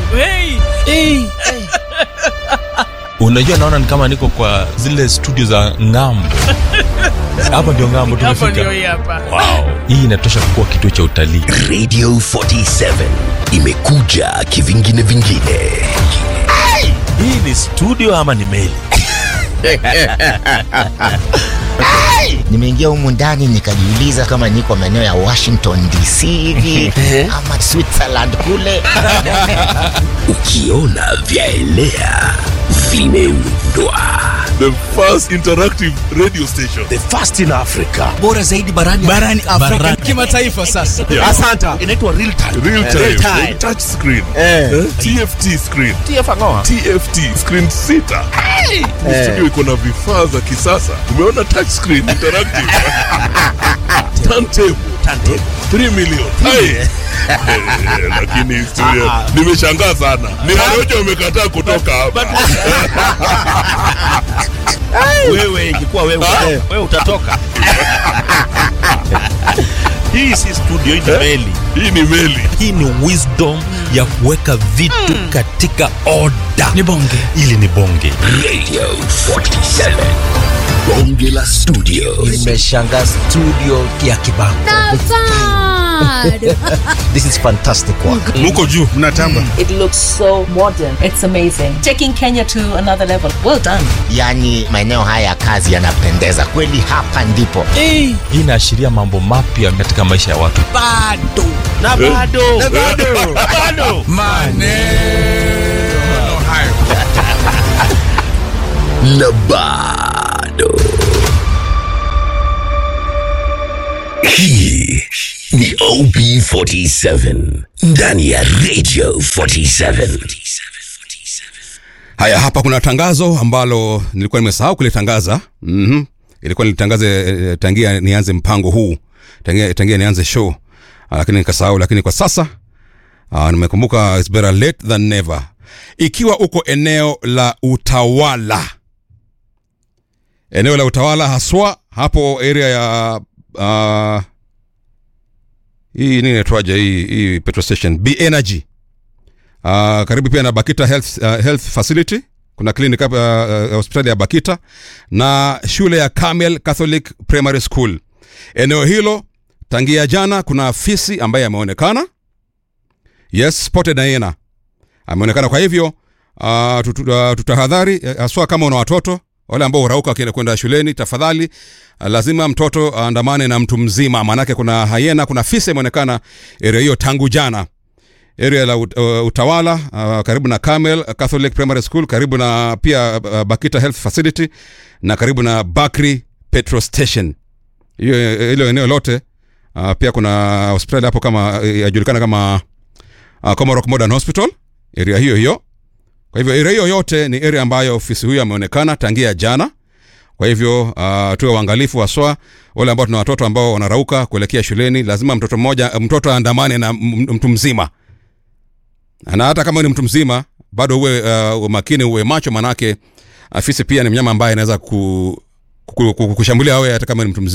hey. hey. unajua naona ni kama niko kwa zile studio za ngambo hapa ndio ngambo Hapa ndio tumefika hii hapa. wow. hii inatosha kuwa kituo cha utalii radio 47 imekuja kivingine vingine hii ni studio ama ni meli nimeingia humu ndani nikajiuliza kama niko maeneo ya washington dc hivi ama switzerland kule ukiona vyaelea vimeundwa the first interactive radio station the first in africa bora zaidi barani barani afrika kimataifa sasa Yeah. asanta inaitwa real time real time, Real time. touch screen Eh. Eh, tft screen tfangoa tft screen sita Ni studio iko na vifaa za kisasa umeona touch screen interactive turntable turntable 3 million Hai. Eh, lakini studio nimeshangaa sana ni Warioja wamekataa kutoka hapa wewe ingekuwa wewe wewe utatoka hii si studio hii ni meli hii ni meli hii ni wisdom ya kuweka vitu katika oda ni bonge ili ni bonge radio 47 bonge la studio nimeshanga studio ya kibango this is fantastic work muko juu mnatamba It looks so modern. It's amazing. Taking Kenya to another level. Well done. yaani maeneo haya ya kazi yanapendeza kweli hapa ndipo hey. hii inaashiria mambo mapya katika maisha ya watu bado na bado na bado bado maneno hayo na bado hii ni op47 ndani ya radio 47 haya hapa kuna tangazo ambalo nilikuwa nimesahau kulitangaza mm-hmm. ilikuwa nilitangaze eh, tangia nianze mpango huu tangia, tangia nianze show Ah, lakini nikasahau lakini kwa sasa uh, nimekumbuka it's better late than never ikiwa uko eneo la utawala eneo la utawala haswa hapo area ya uh, hii nini inaitwaje hii, hii petrol station b energy uh, karibu pia na bakita health, uh, health facility kuna clinic hapa uh, uh, hospitali ya bakita na shule ya camel catholic primary school eneo hilo tangia jana kuna afisi ambaye ameonekana yes spotted hyena ameonekana kwa hivyo uh, tutu, uh, tutahadhari eh, haswa kama una watoto wale ambao hurauka wakienda kwenda shuleni tafadhali uh, lazima mtoto aandamane na mtu mzima maanake kuna hayena kuna fisi imeonekana area hiyo tangu jana area la ut, uh, utawala uh, karibu na Carmel Catholic Primary School karibu na pia uh, Bakita Health Facility na karibu na Bakri Petrol Station hiyo hilo eneo lote uh, pia kuna hospitali hapo kama eh, yajulikana kama uh, Comarock Modern Hospital area hiyo hiyo kwa hivyo area hiyo yote ni area ambayo ofisi huyo ameonekana tangia jana kwa hivyo uh, tuwe uangalifu haswa wale ambao tuna watoto ambao wanarauka kuelekea shuleni lazima mtoto mmoja mtoto aandamane na m- mtu mzima na hata kama ni mtu mzima bado uwe uh, makini uwe macho manake afisi pia ni mnyama ambaye anaweza ku, ku, ku, kushambulia wewe hata kama ni mtu mzima